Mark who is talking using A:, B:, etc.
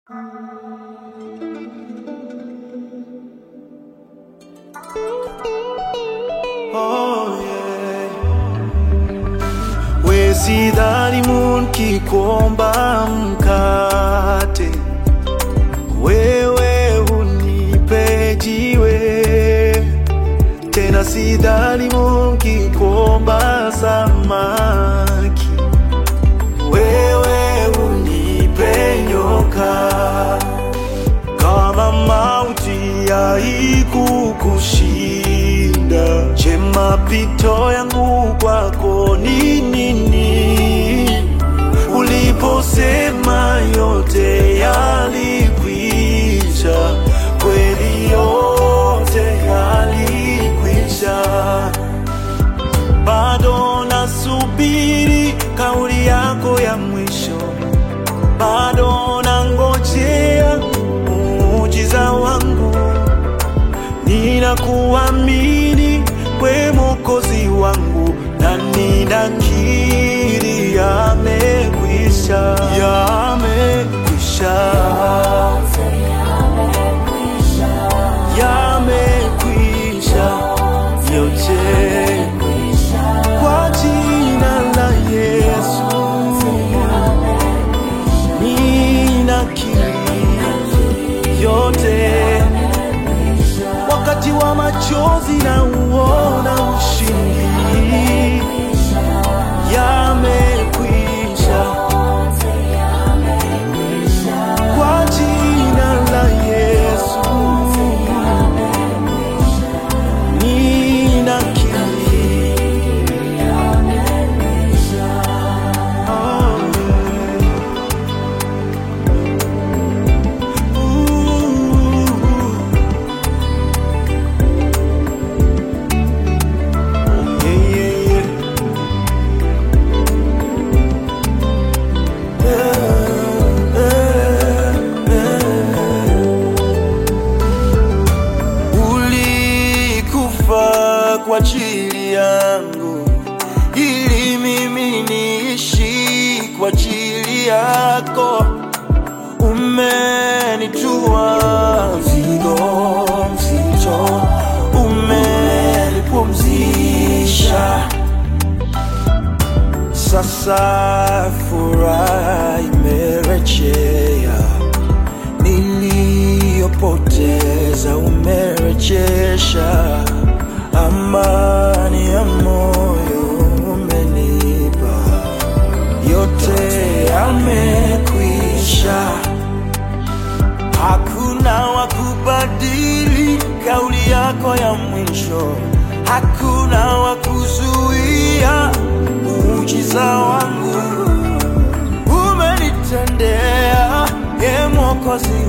A: Oh, yeah. We sidhani munki kuomba mkate, wewe unipe jiwe. Tena sidhani munki kuomba samaki, wewe unipe nyoka. Kama mauti haikukushinda, je, mapito yangu kwako ni nini? Uliposema yote yalikwisha, kweli yote yalikwisha. Bado nasubiri kauli yako ya mwisho bado nangojea muujiza wangu, ninakuamini we Mwokozi wangu, na ninakiri yamekwisha, yamekwisha, yamekwisha yote kwa jina la Yesu. ninakiri yote, wakati wa machozi na uona ushindi, yamekwisha kwa jina la Yesu, ninakiri oh, Ooh. Yeah, yeah, yeah. Eh, eh, eh. Ulikufa kwa ajili yangu ili mimi niishi kwa ajili yako umenitua mzigo mzito, umenipumzisha. Sasa furaha imerejea, niliyopoteza umerejesha, amani ya moyo umenipa, yote yamekwisha. Hakuna wa kubadili kauli yako ya mwisho, hakuna wa kuzuia muujiza wangu. Umenitendea, e Mwokozi